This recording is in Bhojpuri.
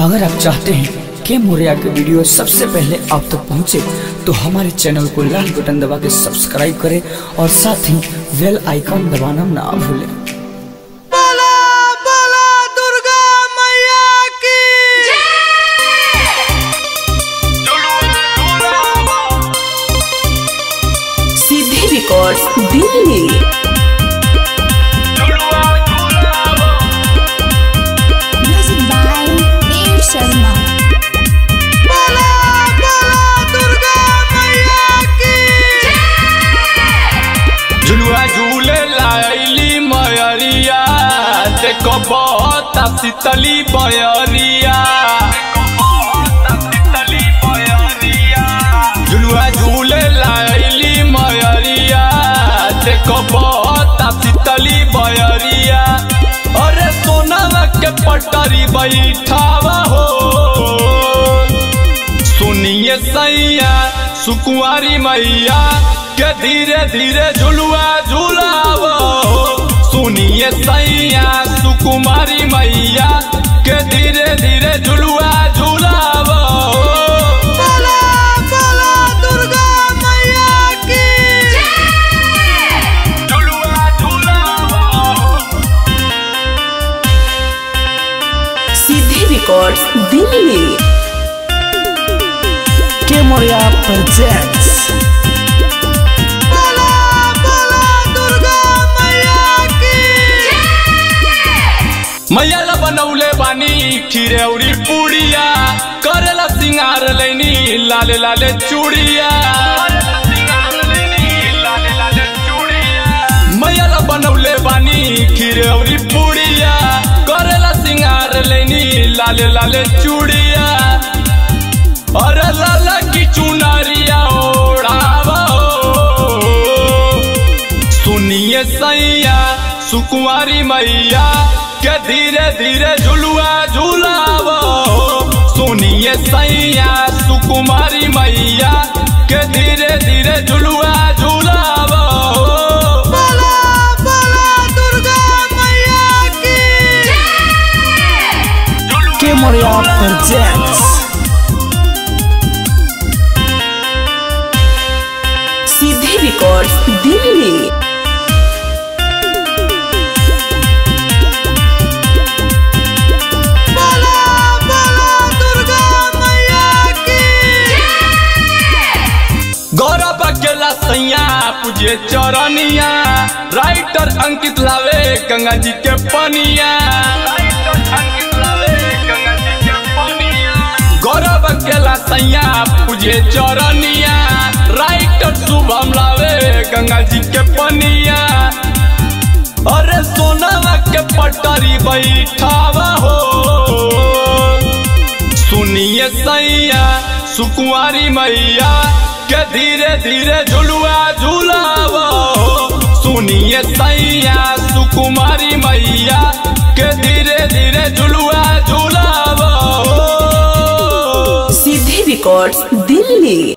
अगर आप चाहते हैं कि मोरिया के वीडियो सबसे पहले आप तक पहुंचे तो हमारे चैनल को लाल बटन दबा के सब्सक्राइब करें और साथ ही बेल आइकॉन दबाना ना भूलें बोला बोला दुर्गा मैया की Siddhi records Delhi Music by Dev Sharma. बोला बोला दुर्गा मैया की झुलुआ झूले लाइली मयरिया देखो बहुत शीतली बयरिया झुलुआ झूले लाइली मयरिया देखो बहुत शीतली बयरिया अरे सोना के पटरी बैठावा हो सुनिए सैया सुकुआरी मैया के धीरे धीरे झुलुआ झुलावो सुनिए सैया सुकुमारी मैया के धीरे धीरे झुलुआ झुलावो बोला बोला दुर्गा मैया की झुलुआ झुलावो सिद्धि रिकॉर्ड्स दिल्ली के मोरिया प्रेजेंट्स बोला बोला दुर्गा मैया की मैया ला बनौले बानी खिरौरी पुड़िया करेला सिंगार लैनी लाले लाले चूड़िया मैया ला बनौले बानी खिरौरी पुड़िया करेला सिंगार लैनी लाले लाले चूड़िया अरे लाला की चुनरिया ओढ़ावा सुनिए सैया सुकुमारी मैया के धीरे धीरे झुलुआ झुलावो सुनिए सैया सुकुमारी मैया के धीरे धीरे झुलुआ झुलावो बोला बोला दुर्गा मैया की के मोरिया प्रेजेंट्स सिद्धि रिकॉर्ड्स दिल्ली बोला बोला दुर्गा मैया की गौरव अकेला सैया पूजे चरनिया राइटर अंकित लावे गंगा जी के पनिया गौरव अकेला सैया पूजे चरनिया राइटर शुभम लावे गंगा जी के पनिया अरे सोनावा के पटरी बैठावा हो सुनिए सैया सुकुआरी मैया के धीरे धीरे झुलुआ झुलावो सुनिए सैया सुकुमारी मैया के धीरे धीरे झुलुआ झुलावो सिद्धि रिकॉर्ड्स दिल्ली